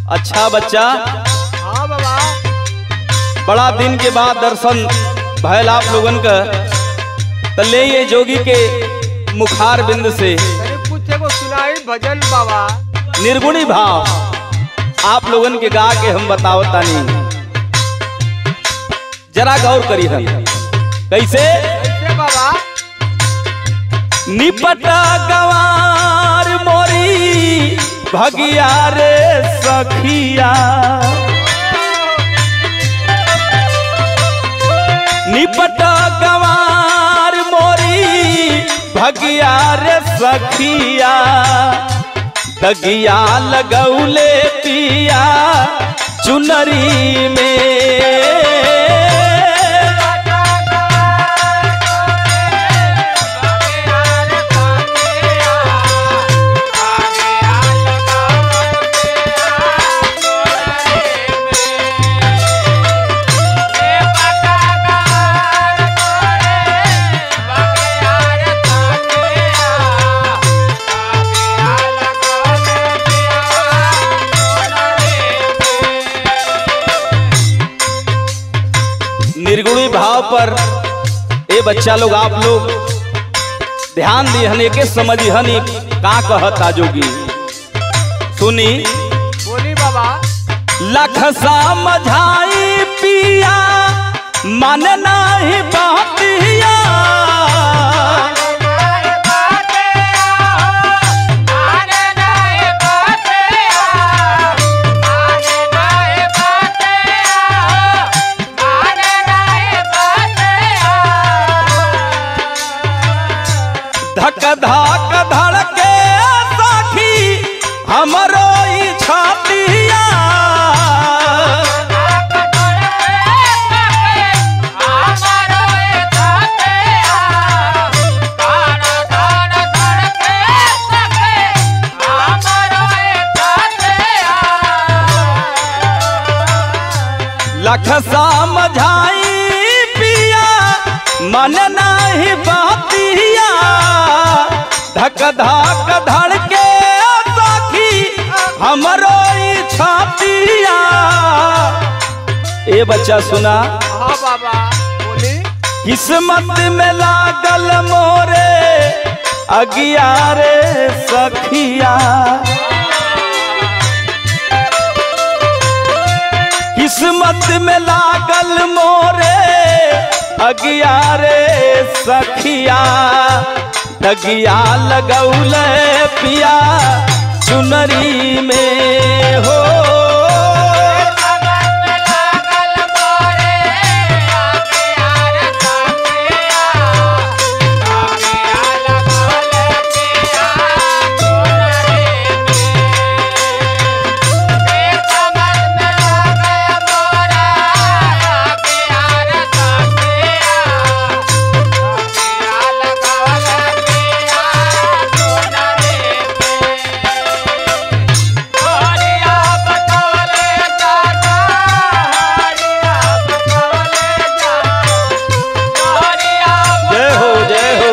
अच्छा बच्चा हाँ बाबा बड़ा दिन के बाद दर्शन भयल आप लोगन का त ले ये जोगी के मुखार बिंद से तनी कुछ एगो सुनाई भजन बाबा निर्गुणी भाव आप लोगन के गा के हम बताओ तानी जरा गौर करी हम कैसे कैसे बाबा निपटा गवार मोरी भगिया रे सखिया निपटा गवार मोरी भगिया रे सखिया दगिया लगौले पिया चुनरी में निर्गुणी भाव पर ए बच्चा लोग आप लोग ध्यान दिहन के समझिहन ई का कहता जोगी सुनी बोली बाबा लख समझाई पिया मन नाही बहतिया धक धक धड़के सखी हमरो ई छातिया लख समझाई पिया मन नाही बहतिया धक धक धड़के सखी हमरो ई छातिया ए बच्चा सुना हाँ बाबा बोली किस्मत में लागल मोरे अगियारे सखिया किस्मत में लागल मोरे अगियारे सखिया दगिया लगौल पिया चुनरी में हो जय हो जय हो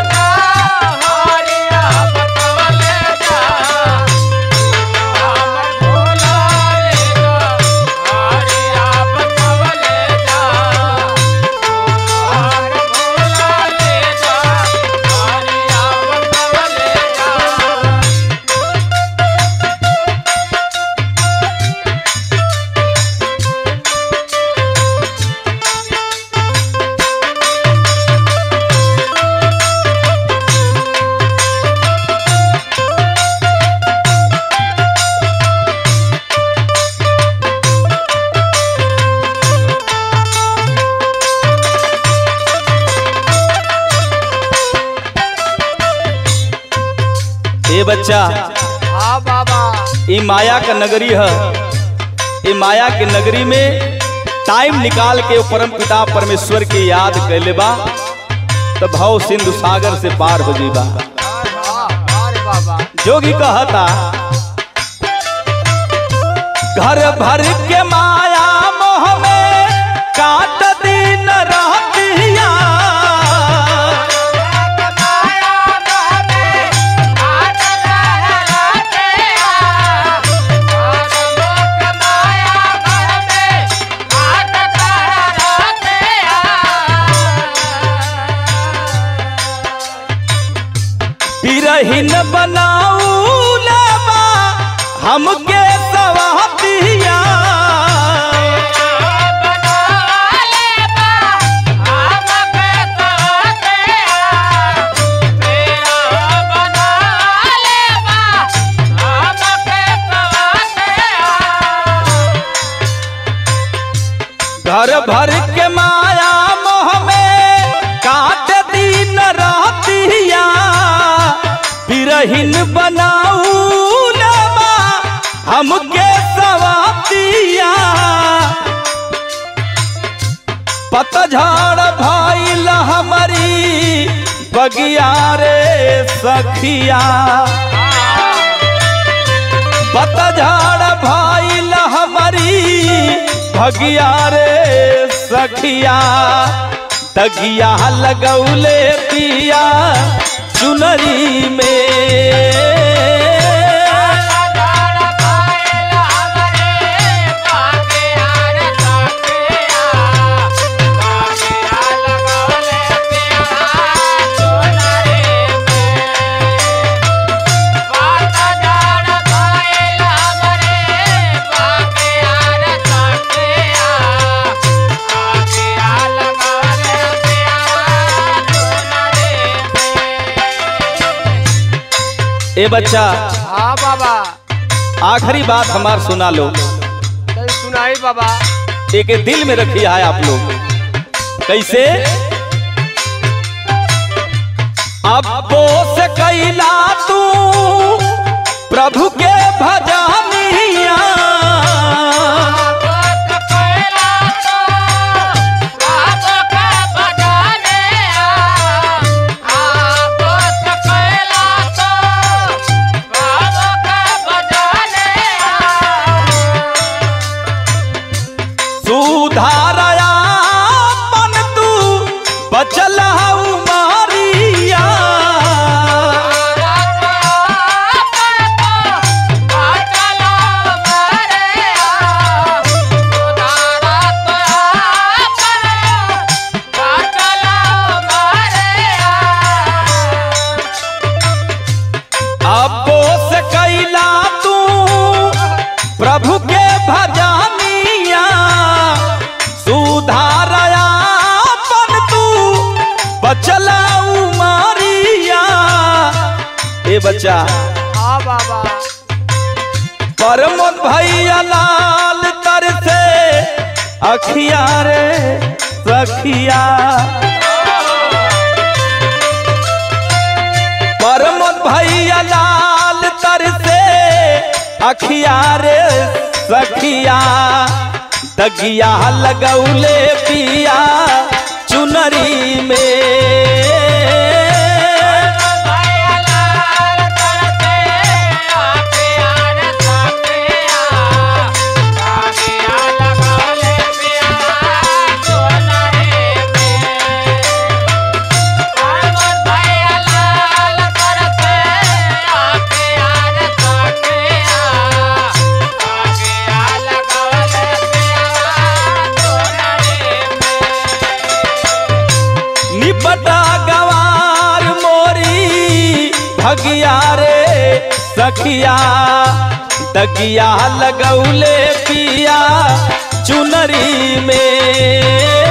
ए बच्चा हाँ बाबा ई माया का नगरी है ई माया के नगरी में टाइम निकाल के परम पिता परमेश्वर की याद कैले बा तो भाव सिंधु सागर से पार हो जीबा हाँ अरे बाबा जोगी कहता घर भर के माया मोह में काट दिन रहतिया माया हमके सवातिया घर भर के माया मोह में काट दिन रातिया बिरहिन बनाऊ लबा हमके सवातिया पतझड़ भइल हमारी बगिया रे सखिया पतझड़ भइल हमारी भगिया रे सखिया तगिया लगौले पिया चुनरी में ए बच्चा हाँ बाबा आखिरी बात हमार सुना लो तनी सुनाई बाबा एक दिल में रखिए है आप लोग कैसे अब्बो से कैला तू प्रभु के भजनिया सुधारया मन तू बचल हऊ मारिया अब्बो से कैला तू प्रभु के भजनिया सुधारया मन तू बचला मारिया ए बच्चा हाँ बाबा परमोद भैया लाल तर से अखिया रे सखिया परमोद भैया लाल तर से अखिया रे सखिया दगिया लगौले पिया चुनरी में निपटा गवार मोरी भगिया रे सखिया तगिया लगौले पिया चुनरी में